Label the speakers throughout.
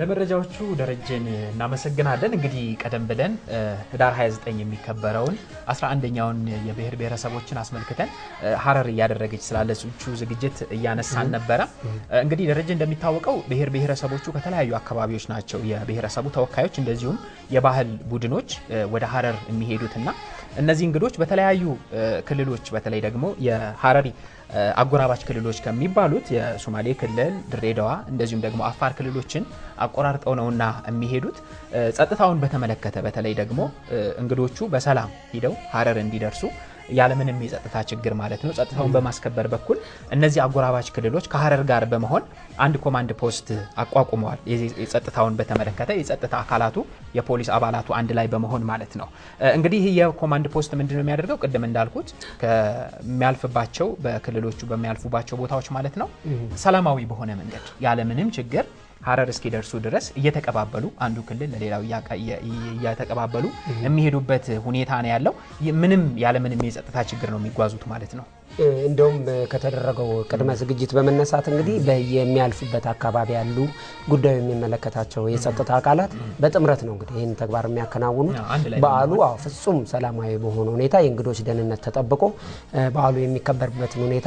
Speaker 1: ለመረጃዎቹ ደረጀን እናመሰግናለን። እንግዲህ ቀደም ብለን ህዳር 29 የሚከበረውን 11ኛውን የብሔር ብሔረሰቦችን አስመልክተን ሀረር እያደረገች ስላለችው ዝግጅት እያነሳን ነበረ። እንግዲህ ደረጀ እንደሚታወቀው ብሔር ብሔረሰቦቹ ከተለያዩ አካባቢዎች ናቸው የብሔረሰቡ ተወካዮች እንደዚሁም የባህል ቡድኖች ወደ ሀረር የሚሄዱትና እነዚህ እንግዶች በተለያዩ ክልሎች በተለይ ደግሞ የሀረሪ አጎራባች ክልሎች ከሚባሉት የሶማሌ ክልል፣ ድሬዳዋ እንደዚሁም ደግሞ አፋር ክልሎችን አቆራርጠው ነውና የሚሄዱት። ጸጥታውን በተመለከተ በተለይ ደግሞ እንግዶቹ በሰላም ሂደው ሀረር እንዲደርሱ ያለምንም የጸጥታ ችግር ማለት ነው ጸጥታውን በማስከበር በኩል እነዚህ አጎራባች ክልሎች ከሀረር ጋር በመሆን አንድ ኮማንድ ፖስት አቋቁመዋል። የጸጥታውን በተመለከተ የጸጥታ አካላቱ የፖሊስ አባላቱ አንድ ላይ በመሆን ማለት ነው። እንግዲህ ይህ የኮማንድ ፖስት ምንድን ነው የሚያደርገው? ቅድም እንዳልኩት ከሚያልፍባቸው በክልሎች ክልሎቹ በሚያልፉባቸው ቦታዎች ማለት ነው ሰላማዊ በሆነ መንገድ ያለምንም ችግር ሀረር እስኪደርሱ ድረስ እየተቀባበሉ አንዱ ክልል ለሌላው እየተቀባበሉ የሚሄዱበት ሁኔታ ነው ያለው። ምንም ያለምንም የጸጥታ ችግር ነው የሚጓዙት ማለት ነው።
Speaker 2: እንደውም ከተደረገው ቅድመ ዝግጅት በመነሳት እንግዲህ የሚያልፉበት አካባቢ ያሉ ጉዳዩ የሚመለከታቸው የጸጥታ አካላት በጥምረት ነው እንግዲህ ይህን ተግባር የሚያከናውኑት። በዓሉ አዎ ፍጹም ሰላማዊ በሆነ ሁኔታ የእንግዶች ደህንነት ተጠብቆ በዓሉ የሚከበርበትን ሁኔታ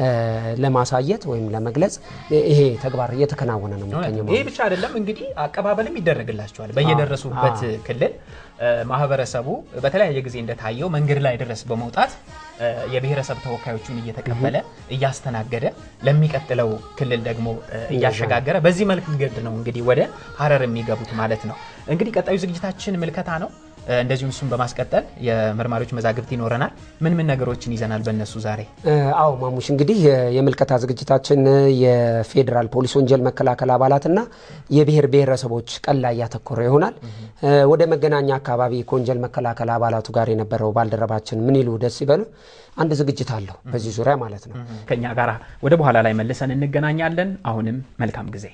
Speaker 2: ለማሳየት ወይም ለመግለጽ ይሄ ተግባር እየተከናወነ ነው የሚገኘው።
Speaker 1: ይሄ ብቻ አይደለም እንግዲህ አቀባበልም ይደረግላቸዋል በየደረሱበት ክልል ማህበረሰቡ በተለያየ ጊዜ እንደታየው መንገድ ላይ ድረስ በመውጣት የብሔረሰብ ተወካዮቹን እየተቀበለ እያስተናገደ ለሚቀጥለው ክልል ደግሞ እያሸጋገረ በዚህ መልክ መንገድ ነው እንግዲህ ወደ ሀረር የሚገቡት ማለት ነው። እንግዲህ ቀጣዩ ዝግጅታችን ምልከታ ነው። እንደዚሁም እሱን በማስቀጠል የመርማሪዎች መዛግብት ይኖረናል። ምን ምን ነገሮችን ይዘናል በእነሱ ዛሬ?
Speaker 2: አዎ ማሙሽ፣ እንግዲህ የምልከታ ዝግጅታችን የፌዴራል ፖሊስ ወንጀል መከላከል አባላትና የብሔር ብሔረሰቦች ቀን ላይ ያተኮረ ይሆናል። ወደ መገናኛ አካባቢ ከወንጀል መከላከል አባላቱ ጋር የነበረው ባልደረባችን ምን ይሉ ደስ ይበሉ አንድ ዝግጅት አለው በዚህ ዙሪያ ማለት ነው።
Speaker 1: ከኛ ጋር ወደ በኋላ ላይ መልሰን እንገናኛለን። አሁንም መልካም ጊዜ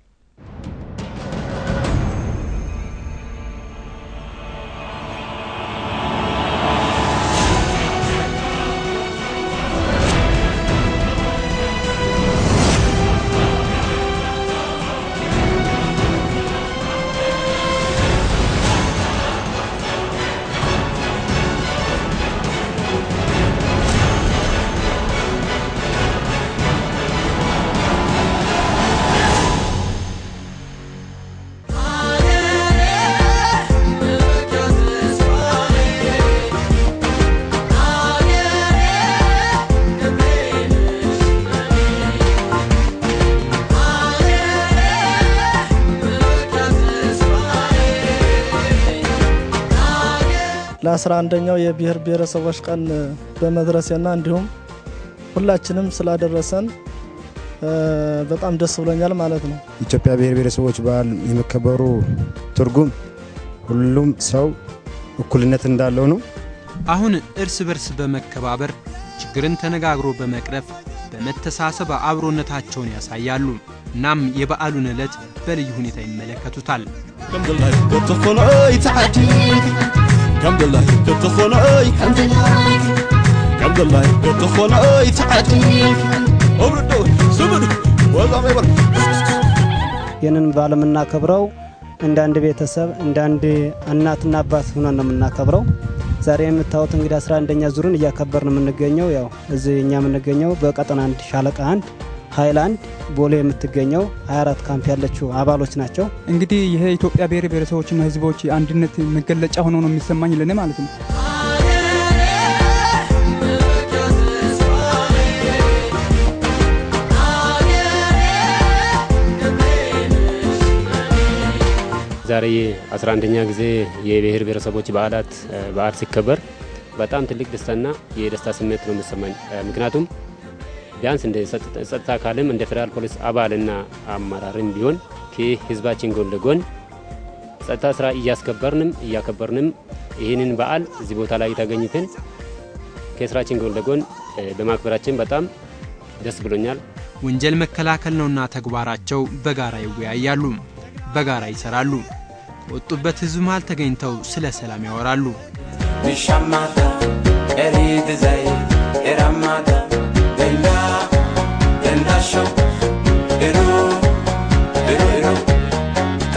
Speaker 3: ለአስራ አንደኛው የብሔር ብሔረሰቦች ቀን በመድረሴና እንዲሁም ሁላችንም ስላደረሰን በጣም ደስ ብሎኛል ማለት ነው።
Speaker 4: ኢትዮጵያ ብሔር ብሔረሰቦች በዓል የመከበሩ ትርጉም ሁሉም ሰው እኩልነት እንዳለው ነው።
Speaker 5: አሁን እርስ በርስ በመከባበር ችግርን ተነጋግሮ በመቅረፍ በመተሳሰብ አብሮነታቸውን ያሳያሉ። እናም የበዓሉን ዕለት በልዩ ሁኔታ ይመለከቱታል።
Speaker 6: ከምድላይ ክትኾነይ ከምድላይ ክትኾነይ ተዓዲ እብርዶ ስብድ ወዛመ ይበር
Speaker 7: ይህንን በዓል የምናከብረው እንደ አንድ ቤተሰብ እንደ አንድ እናትና አባት ሆነን ነው የምናከብረው። ዛሬ የምታዩት እንግዲህ 11ኛ ዙርን እያከበርን የምንገኘው ያው እዚህ እኛ የምንገኘው በቀጠና አንድ ሻለቃ አንድ ሃይላንድ ቦሌ የምትገኘው 24 ካምፕ ያለችው አባሎች ናቸው።
Speaker 8: እንግዲህ ይሄ የኢትዮጵያ ብሔር ብሔረሰቦችና ሕዝቦች አንድነት መገለጫ ሆኖ ነው የሚሰማኝ ለኔ ማለት ነው።
Speaker 9: ዛሬ 11ኛ ጊዜ የብሔር ብሔረሰቦች በዓላት በዓል ሲከበር በጣም ትልቅ ደስታና የደስታ ስሜት ነው የሚሰማኝ። ምክንያቱም ቢያንስ እንደ ጸጥታ አካልም እንደ ፌዴራል ፖሊስ አባልና አመራርም ቢሆን ከህዝባችን ጎን ለጎን ጸጥታ ስራ እያስከበርንም እያከበርንም ይህንን በዓል እዚህ ቦታ ላይ ተገኝተን ከስራችን ጎን ለጎን በማክበራችን በጣም ደስ ብሎኛል።
Speaker 5: ወንጀል መከላከል ነውና ተግባራቸው በጋራ ይወያያሉ፣ በጋራ ይሰራሉ። ከወጡበት ህዝብ መሃል ተገኝተው ስለ ሰላም ያወራሉ።
Speaker 10: ብሻማታ ኤሪድ ዘይ ኤራማታ ደንዳ ደንዳሾ ኤሩ ኤሩ ኤሩ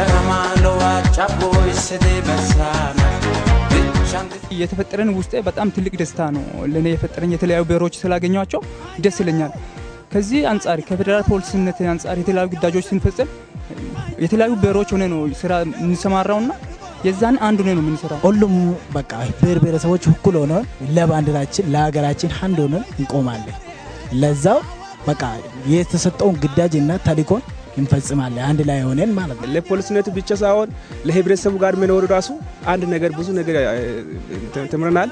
Speaker 8: የተፈጠረን ውስጤ በጣም ትልቅ ደስታ ነው ለእኔ የፈጠረኝ። የተለያዩ ብሔሮች ስላገኟቸው ደስ ይለኛል። ከዚህ አንጻር ከፌዴራል ፖሊስነት አንጻር የተለያዩ ግዳጆች ስንፈጽም የተለያዩ ብሔሮች ሆነ ነው ስራ የምንሰማራውና የዛን አንዱ ነው የምንሰራው።
Speaker 11: ሁሉም በቃ ብሔር ብሔረሰቦች እኩል ሆነን ለባንዲራችን ለሀገራችን አንድ ሆነን እንቆማለን። ለዛው በቃ የተሰጠውን ግዳጅና ተልዕኮን እንፈጽማለን አንድ ላይ ሆነን ማለት ነው።
Speaker 12: ለፖሊስነቱ ብቻ ሳይሆን ለህብረተሰቡ ጋር መኖሩ ራሱ አንድ ነገር ብዙ ነገር ተምረናል።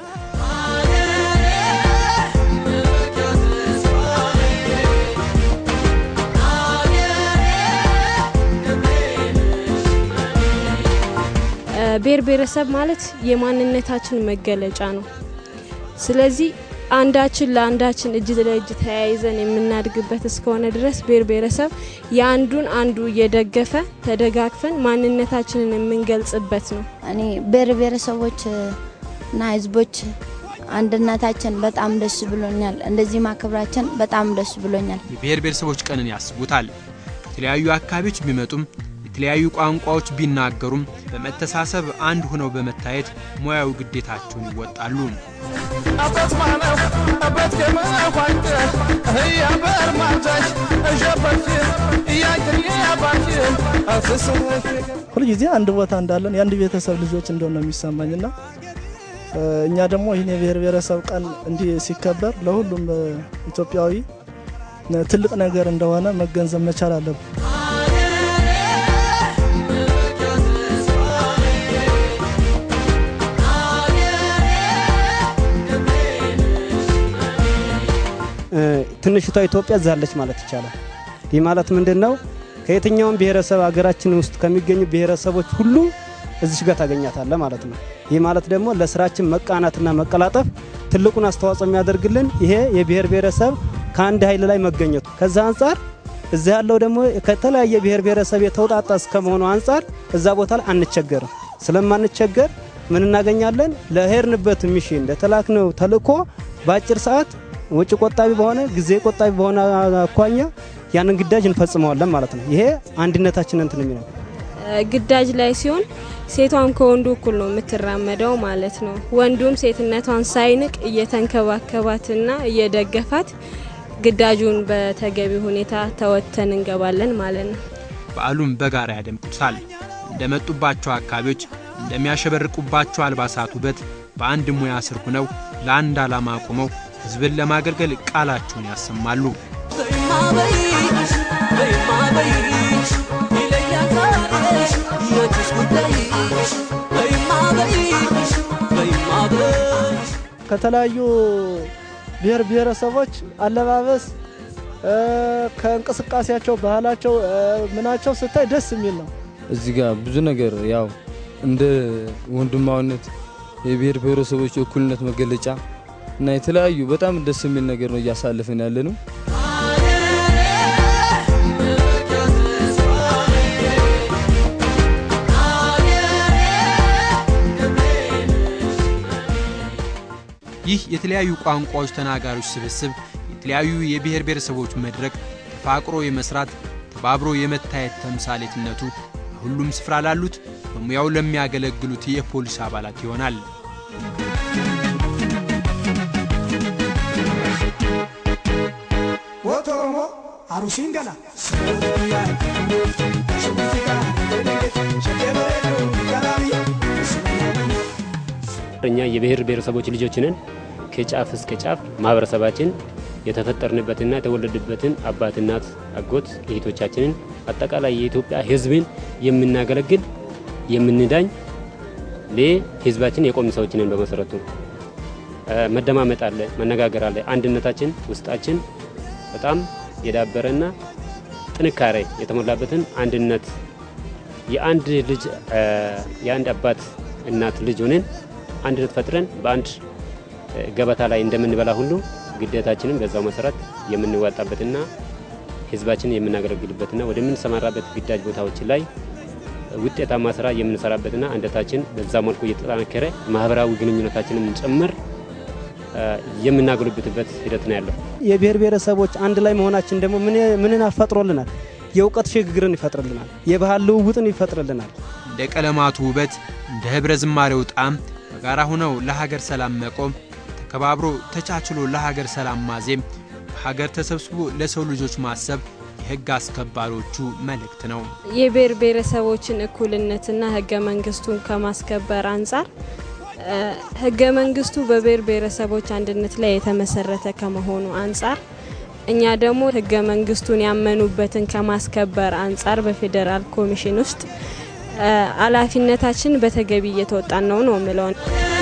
Speaker 13: ብሔር ብሔረሰብ ማለት የማንነታችን መገለጫ ነው። ስለዚህ አንዳችን ለአንዳችን እጅ ለእጅ ተያይዘን የምናድግበት እስከሆነ ድረስ ብሔር ብሔረሰብ የአንዱን አንዱ እየደገፈ ተደጋግፈን ማንነታችንን የምንገልጽበት ነው።
Speaker 14: እኔ ብሔር ብሔረሰቦች እና ህዝቦች አንድነታችን በጣም ደስ ብሎኛል። እንደዚህ ማክበራችን በጣም ደስ ብሎኛል።
Speaker 5: የብሔር ብሔረሰቦች ቀንን ያስቡታል። ከተለያዩ አካባቢዎች ቢመጡም የተለያዩ ቋንቋዎች ቢናገሩም በመተሳሰብ አንድ ሆነው በመታየት ሙያዊ ግዴታቸውን ይወጣሉ።
Speaker 6: አበት ማነው አበት ከመኳንተ ህያበር ማንዛሽ እሸበችን እያንክን ያባችን አፍስህ
Speaker 3: ሁልጊዜ አንድ ቦታ እንዳለን የአንድ ቤተሰብ ልጆች እንደሆነ ነው የሚሰማኝና እኛ ደግሞ ይህን የብሔር ብሔረሰብ ቀን እንዲህ ሲከበር ለሁሉም ኢትዮጵያዊ ትልቅ ነገር እንደሆነ መገንዘብ መቻል አለብን።
Speaker 7: ትንሽቷ ኢትዮጵያ ዛለች ማለት ይቻላል። ይህ ማለት ምንድን ነው? ከየትኛውም ብሔረሰብ ሀገራችን ውስጥ ከሚገኙ ብሔረሰቦች ሁሉ እዚሽ ጋር ታገኛታለ ማለት ነው። ይህ ማለት ደግሞ ለስራችን መቃናትና መቀላጠፍ ትልቁን አስተዋጽኦ የሚያደርግልን ይሄ የብሔር ብሔረሰብ ከአንድ ኃይል ላይ መገኘቱ ከዛ አንጻር እዛ ያለው ደግሞ ከተለያየ ብሔር ብሔረሰብ የተውጣጣ እስከመሆኑ አንጻር እዛ ቦታ ላይ አንቸገርም። ስለማንቸገር ምን እናገኛለን? ለሄድንበት ሚሽን ለተላክነው ተልእኮ በአጭር ሰዓት ወጪ ቆጣቢ በሆነ ጊዜ ቆጣቢ በሆነ አኳያ ያንን ግዳጅ እንፈጽመዋለን ማለት ነው። ይሄ አንድነታችን እንትን የሚለው
Speaker 13: ግዳጅ ላይ ሲሆን ሴቷም ከወንዱ እኩል ነው የምትራመደው ማለት ነው። ወንዱም ሴትነቷን ሳይንቅ እየተንከባከባትና እየደገፋት ግዳጁን በተገቢ ሁኔታ ተወጥተን እንገባለን ማለት ነው።
Speaker 5: በዓሉም በጋራ ያደምቁታል። እንደመጡባቸው አካባቢዎች እንደሚያሸበርቁባቸው አልባሳት ውበት በአንድ ሙያ ስር ሆነው ለአንድ ዓላማ ቆመው ሕዝብን ለማገልገል ቃላቸውን ያሰማሉ።
Speaker 3: ከተለያዩ ብሔር ብሔረሰቦች አለባበስ ከእንቅስቃሴያቸው፣ ባህላቸው፣ ምናቸው ስታይ ደስ የሚል ነው።
Speaker 15: እዚህ ጋር ብዙ ነገር ያው እንደ ወንድማዊነት የብሔር ብሔረሰቦች እኩልነት መገለጫ እና የተለያዩ በጣም ደስ የሚል ነገር ነው እያሳለፍን ያለ ነው።
Speaker 5: ይህ የተለያዩ ቋንቋዎች ተናጋሪዎች ስብስብ የተለያዩ የብሔር ብሔረሰቦች መድረክ ተፋቅሮ የመስራት ተባብሮ የመታየት ተምሳሌትነቱ በሁሉም ስፍራ ላሉት በሙያው ለሚያገለግሉት የፖሊስ አባላት ይሆናል።
Speaker 6: ወቶሞ አሩሲን ገላ
Speaker 9: እኛ የብሔር ብሔረሰቦች ልጆች ነን። ከጫፍ እስከ ጫፍ ማህበረሰባችን የተፈጠርንበትና የተወለድበትን አባት፣ እናት፣ አጎት እህቶቻችንን አጠቃላይ የኢትዮጵያ ሕዝብን የምናገለግል የምንዳኝ ለሕዝባችን የቆምን ሰዎች ነን። በመሰረቱ መደማመጥ አለ፣ መነጋገር አለ። አንድነታችን ውስጣችን በጣም የዳበረና ጥንካሬ የተሞላበትን አንድነት የአንድ ልጅ የአንድ አባት እናት ልጅ ሆነን አንድነት ፈጥረን በአንድ ገበታ ላይ እንደምንበላ ሁሉ ግዴታችንን በዛው መሰረት የምንዋጣበትና ህዝባችንን የምናገለግልበትና ወደምንሰማራበት ግዳጅ ቦታዎች ላይ ውጤታማ ስራ የምንሰራበትና አንድነታችን በዛ መልኩ እየተጠናከረ ማህበራዊ ግንኙነታችንን ጭምር የምናጎለብትበት ሂደት ነው ያለው።
Speaker 7: የብሔር ብሔረሰቦች አንድ ላይ መሆናችን ደግሞ ምንን አፈጥሮልናል? የእውቀት ሽግግርን ይፈጥርልናል። የባህል ልውውጥን ይፈጥርልናል።
Speaker 5: እንደ ቀለማቱ ውበት እንደ ህብረ ዝማሬው ጣዕም በጋራ ሆነው ለሀገር ሰላም መቆም፣ ተከባብሮ ተቻችሎ ለሀገር ሰላም ማዜም፣ በሀገር ተሰብስቦ ለሰው ልጆች ማሰብ የህግ አስከባሪዎቹ መልእክት ነው።
Speaker 13: የብሔር ብሔረሰቦችን እኩልነትና ህገ መንግስቱን ከማስከበር አንጻር ህገ መንግስቱ በብሔር ብሔረሰቦች አንድነት ላይ የተመሰረተ ከመሆኑ አንጻር እኛ ደግሞ ህገ መንግስቱን ያመኑበትን ከማስከበር አንጻር በፌዴራል ኮሚሽን ውስጥ ኃላፊነታችን በተገቢ እየተወጣን ነው ነው የምለውን